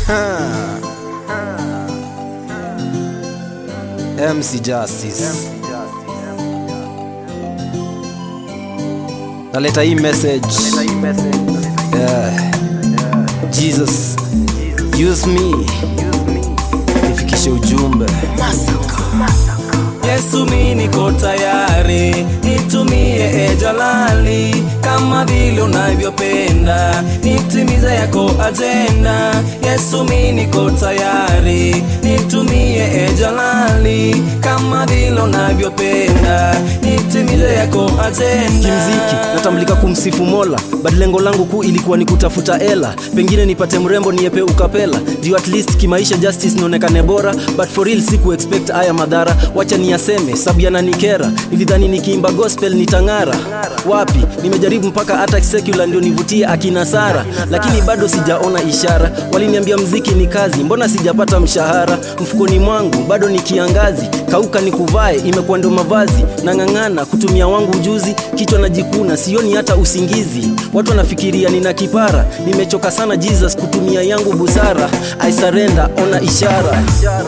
MC Justice naleta hii message yeah. Jesus use me nifikishe ujumbe Yesu mi niko tayari, nitumie e jalali kama vile unavyopenda, nitimize yako ajenda. Yesu mi niko tayari, nitumie e jalali kama vile unavyopenda, nitimize yako ajenda. kimziki natambulika kumsifu mola but lengo langu kuu ilikuwa ni kutafuta ela pengine nipate mrembo niepe ukapela juu at least kimaisha justice nionekane bora but for real siku expect haya madhara wacha niyaseme sabu yananikera nilidhani nikiimba gospel nitang'ara wapi nimejaribu mpaka hata secular ndio nivutie akina sara lakini bado sijaona ishara waliniambia mziki ni kazi mbona sijapata mshahara mfukoni mwangu bado ni kiangazi kauka ni kuvae imekuwa ndo mavazi nang'ang'ana kutumia wangu ujuzi kichwa najikuna sioni hata usingizi watu wanafikiria nina kipara nimechoka sana jesus kutumia yangu busara i surrender ona ishara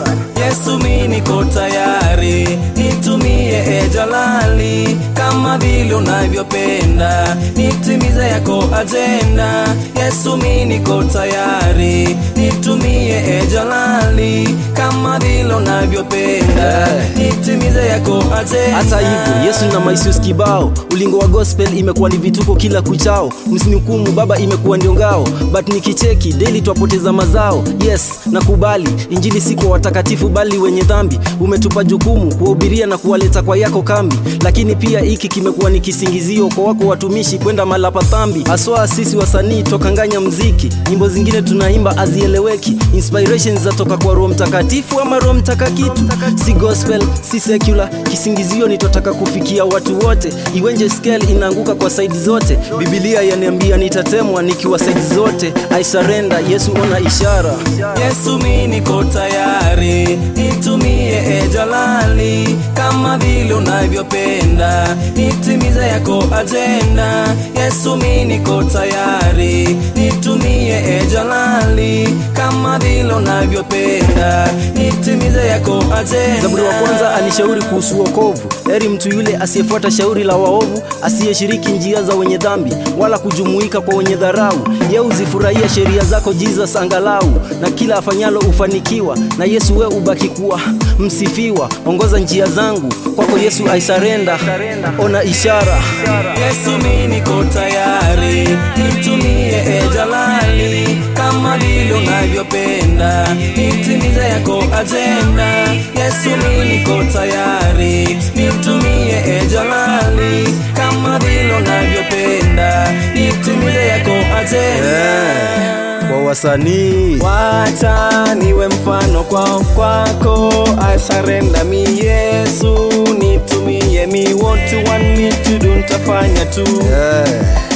Yesu mi niko tayari, nitumie e jalali kama vile unavyopenda, nitimize yako ajenda. Yesu mi niko tayari, nitumie e jalali kama vile unavyopenda, nitimize yako ajenda. hata hivyo yesu na maisius kibao ulingo wa gospel imekuwa ni vituko kila kuchao msinihukumu baba imekuwa ndio ngao but nikicheki daily twapoteza mazao yes nakubali injili si kwa watakatifu bali wenye dhambi umetupa jukumu kuwahubiria na kuwaleta kwa yako kambi lakini pia hiki kimekuwa ni kisingizio kwa wako watumishi kwenda malapa dhambi haswa sisi wasanii tokanganya mziki nyimbo zingine tunaimba azieleweki inspirations zatoka kwa roho mtakatifu ama roho mtaka kitu si gospel si secular kisingizio nitotaka kufikia watu wote iwenje scale inaanguka kwa saidi zote bibilia yaniambia nitatemwa nikiwa saidi zote i surrender yesu ona ishara Yesu mi niko tayari, nitumie e jalali kama vile unavyopenda, nitimize yako ajenda. Yesu mi niko tayari, nitumie e jalali kama vile unavyopenda, nitimize yako ajenda. zaburi wa kwanza alishauri kuhusu wokovu heri mtu yule asiyefuata shauri la waovu asiyeshiriki njia za wenye dhambi wala kujumuika kwa wenye dharau ye huzifurahia sheria zako jesus angalau na kila afanyalo hufanikiwa na yesu we ubaki kuwa msifiwa ongoza njia zangu kwako yesu aisarenda ona ishara Yesu mi niko tayari, nitumie e jalali kama vile unavyopenda, nitimize yako ajenda. Yesu mi niko tayari, nitumie e jalali kama vile unavyopenda, nitimize yako ajenda. kwa wasanii Wacha niwe mfano kwao kwako, I surrender me Yesu, nitumie me what you want me to do, nitafanya tu yeah.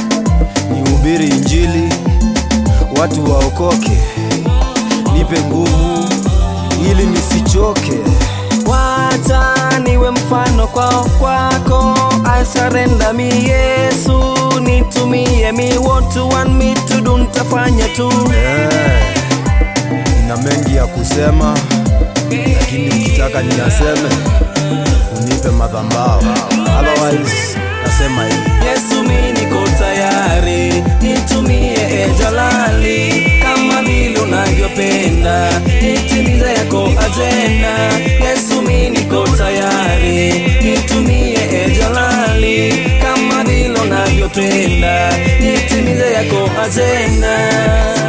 nihubiri injili watu waokoke nipe nguvu ili nisichoke Wacha niwe mfano kwao kwako, I surrender me Yesu, nitumie me what you want me to do, nitafanya tu yeah. nina mengi ya kusema lakini ukitaka niyaseme unipe madhambao otherwise nasema hivi Yesu mi niko tayari, nitumie e jalali kama vile unavyopenda, nitimize yako ajenda. Yesu mi niko tayari, nitumie e jalali kama vile unavyopenda, nitimize yako ajenda.